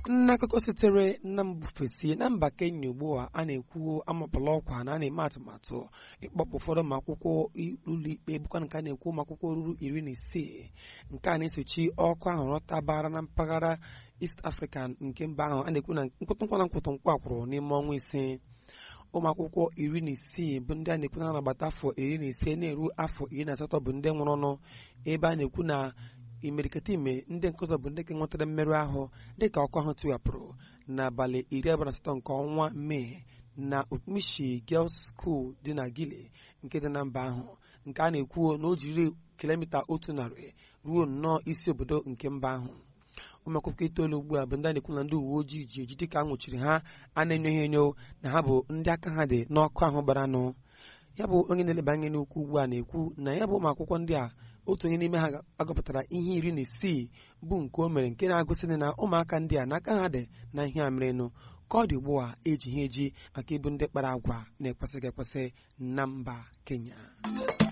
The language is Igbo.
n'akụkọ sitere na mbufesi na mba kenya ugbu a a na-ekwu amapụla ọkwa na a na-eme atụmatụ ịkpọpụ ụfọdụ ụmụ akwụkwọ ụlọ ikpe bụkwa nke a na-ekwu ụmụ akwụkwọ ruru iri na isii nke a na-esochi ọkụ ahụ rọtabara na mpaghara East Africa nke mba ahụ a na-ekwu na nkwụtụnkwa na nkwụtụnkwa kwụrụ n'ime ọnwa ise ụmụ akwụkwọ iri na isii bụ ndị a na-ekwu na na-agbata afọ iri na ise na-eru afọ iri na asatọ bụ ndị nwụrụ ọnụ ebe a na-ekwu na imerikata ime ndị nke ọzọ bụ ndị ka nwetara mmerụ ahụ dịka ọkụ ahụ tiwapụrụ n'abalị iri abụọ na asatọ nke ọnwa mee na Okpumishi Girls School dị na Gile nke dị na mba ahụ nke a na-ekwu na o jiri kilomita otu narị ruo nnọọ isi obodo nke mba ahụ ụmụ akwụkwọ itoolu ugbu a bụ ndị a na-ekwu na ndị uwe ojii ji eji dịka a nwụchiri ha a na-enyo ha enyo na ha bụ ndị aka ha dị n'ọkụ ahụ gbara anụ ya bụ onye na-eleba anya n'okwu ugbu a na-ekwu na ya bụ ụmụ akwụkwọ ndị a otu onye n'ime ha agụpụtara ihe iri na isii bụ nke o mere nke na-agụsị na ụmụaka ndị a n'aka ha dị na ihe a merenụ ka ọ dị ugbu a eji ha eji maka ịbụ ndị kpara agwa na-ekwesịghị ekwesị na mba Kenya